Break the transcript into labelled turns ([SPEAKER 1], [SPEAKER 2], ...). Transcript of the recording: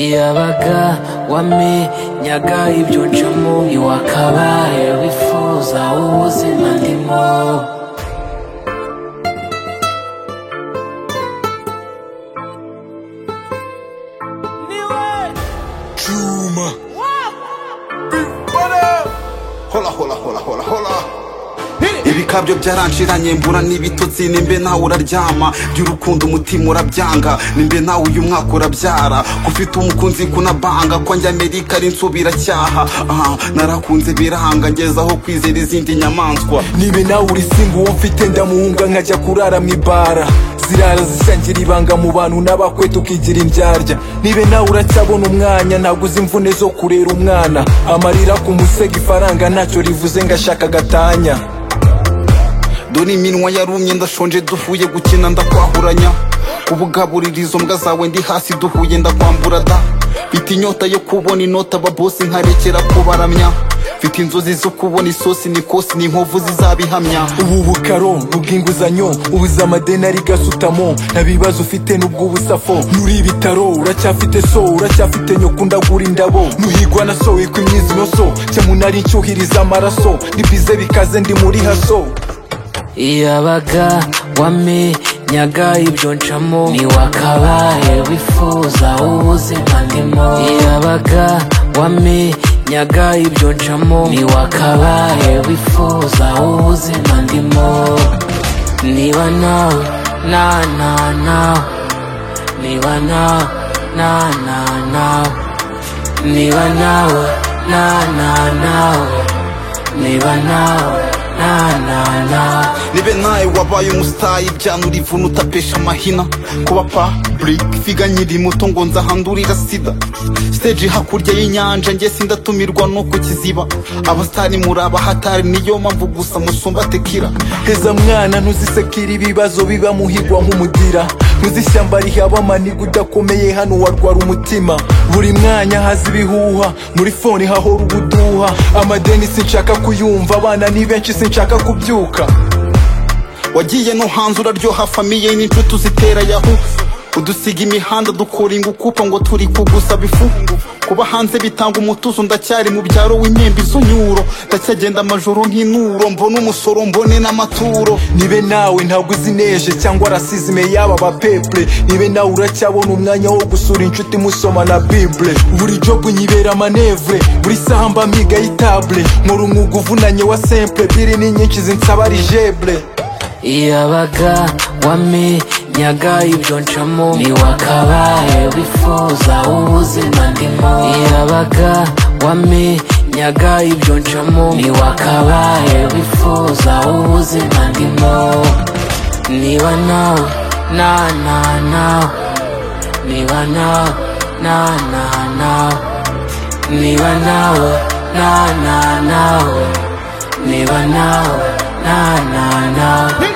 [SPEAKER 1] iyabaga wamenyaga ibyo ncamo iwakabaye wifuza ubuzima ndimo
[SPEAKER 2] Juma. Big brother. Hola, hola, hola, hola, hola. ibikabyo byaranshiranye mbura n'ibitotsi nimbe nawe uraryama by'urukundo umutima urabyanga nimbe nawe uyu mwaka urabyara kufite umukunzi kunabanga ko njya amerika ari nsubiracyaha aha narakunze biranga ngezaho kwizera izindi nyamaswa
[SPEAKER 3] nibe nawe uri simba uwo mfite ndamuhunga nkajya kurara mu ibara zirara zishangira ibanga mu bantu n'abakwe tukigira imbyarya nibe nawe uracyabona umwanya ntabwo uzi imvune zo kurera umwana amarira ku musego ifaranga ntacyo rivuze ngashaka gatanya
[SPEAKER 2] dore iminwa yarumye ndashonje duhuye gukina ndakwahuranya kubugaburira izo mbwa zawe ndi hasi duhuye ndakwambura da mfite inyota yo kubona inota ababosi nkarekera kubaramya mfite inzozi zo kubona isosi nikosi n'inkovu zizabihamya
[SPEAKER 3] ubu bukaro bw'inguzanyo ubuze amadeni ari gasutamo nta bibazo ufite n'ubw'ubusafo nuri ibitaro uracyafite so uracyafite nyoko ndagura indabo nuhigwa na so wikwa imyizinoso cyamunari nshyuhiriza amaraso ni bize bikaze ndi muri haso
[SPEAKER 1] iyabaga wamenyaga ibyo ncamo niwakabaye wifuza ubuzima ndimo iyabaga wamenyaga ibyo ncamo niwakabaye wifuza ubuzima ndimo niba nawe na na nawe niba nawe na na nawe niba nawe na na nawe niba nawe na na nawe
[SPEAKER 2] nibe nawe wabaye umusitayi byanura ivuna utapesha amahina kuba public figa nkiri muto ngo nzahandurira sida stage hakurya y'inyanja njye sindatumirwa nuko kiziba abasitari muri abahatari niyo mpamvu gusa musumba tekira
[SPEAKER 3] heza mwana ntuzisekira ibibazo biba muhigwa nk'umudira ntuzishyamba rihaba amaniga udakomeye hano warwara umutima buri mwanya haza ibihuha muri fone hahora ubuduha amadeni sinshaka kuyumva abana ni benshi sinshaka kubyuka
[SPEAKER 2] wagiye no hanze uraryoha famiye n'inshuti uzitera yahu udusiga imihanda dukora ingukupa ngo turi kugusaba ifu kuba hanze bitanga umutuzo ndacyari mu byaro w'inyembe izo nyuro ndacyagenda amajoro nk'inuro mbona umusoro mbone n'amaturo
[SPEAKER 3] nibe nawe ntabwo uzi neje cyangwa rasizime yaba bapepure nibe nawe uracyabona umwanya wo gusura inshuti musoma na bible buri jobu nyibera manevure buri saha mba mpiga y'itable nkora umwuga uvunanye wa simple biri ni nyinshi zinsaba rijebre
[SPEAKER 1] iyabaga wamenyaga ibyo ncamo niwakabaye wifuza ubuzima ndimo iyabaga wamenyaga ibyo ncamo niwakabaye wifuza ubuzima ndimo niba nawe na na nawe niba nawe na na nawe niba nawe na na nawe niba nawe na na nawe